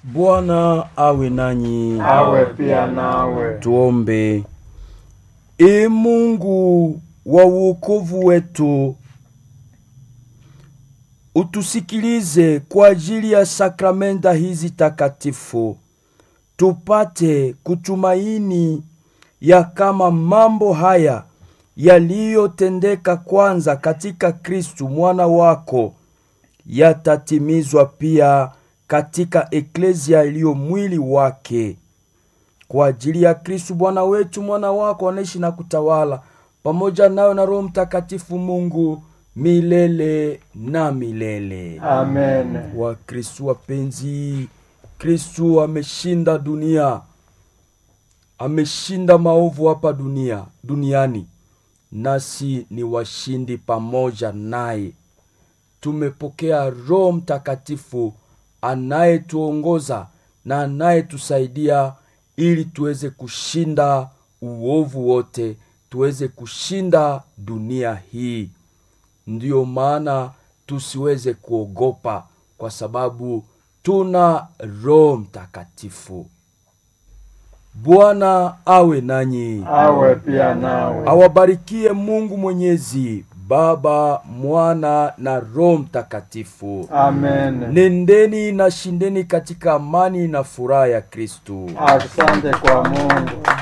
Bwana awe nanyi. awe pia nawe. Tuombe. Ee Mungu wa wokovu wetu, utusikilize kwa ajili ya sakramenta hizi takatifu, tupate kutumaini ya kama mambo haya yaliyotendeka kwanza katika Kristu mwana wako yatatimizwa pia katika eklezia iliyo mwili wake kwa ajili ya Kristu Bwana wetu, mwana wako anaishi na kutawala pamoja nawe na Roho Mtakatifu Mungu milele na milele. Amen. Wakristu wapenzi, Kristu ameshinda dunia, ameshinda maovu hapa dunia duniani, nasi ni washindi pamoja naye. Tumepokea Roho Mtakatifu anayetuongoza na anayetusaidia ili tuweze kushinda uovu wote, tuweze kushinda dunia hii. Ndiyo maana tusiweze kuogopa, kwa sababu tuna Roho Mtakatifu. Bwana awe nanyi, Awe pia nawe. awabarikie Mungu Mwenyezi, Baba, Mwana na Roho Mtakatifu. Amen. Nendeni na shindeni katika amani na furaha ya Kristu. Asante kwa Mungu.